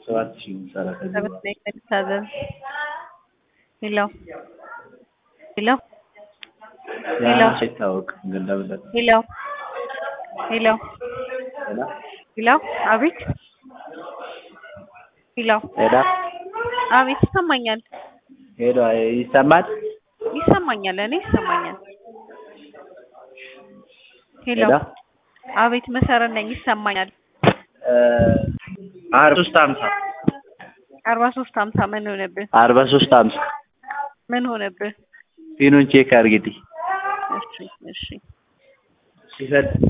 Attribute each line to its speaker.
Speaker 1: ሰባት ሺህ የምትሰራ ከዚህ
Speaker 2: ሰበት
Speaker 1: በኋላ
Speaker 2: ላይ መታዘዝ ሄሎ ሄሎ ሄሎ
Speaker 1: ያንቺ አይታወቅም ግን ለምን
Speaker 2: ሄሎ ሄሎ
Speaker 1: ሄላ
Speaker 2: ሄሎ አቤት ሄሎ
Speaker 1: ሄላ
Speaker 2: አቤት ይሰማኛል
Speaker 1: ሄሎ ይሰማል
Speaker 2: ይሰማኛል እኔ ይሰማኛል ሄሎ
Speaker 1: ሄላ
Speaker 2: አቤት መሰረት ነኝ ይሰማኛል
Speaker 1: አርባ ሶስት ሀምሳ
Speaker 2: አርባ ሶስት ሀምሳ ምን ሆነብህ
Speaker 1: አርባ ሶስት ሀምሳ
Speaker 2: ምን ሆነብህ
Speaker 1: ፊኑን ቼክ አድርጊልኝ
Speaker 2: እሺ እሺ
Speaker 1: ሲፈል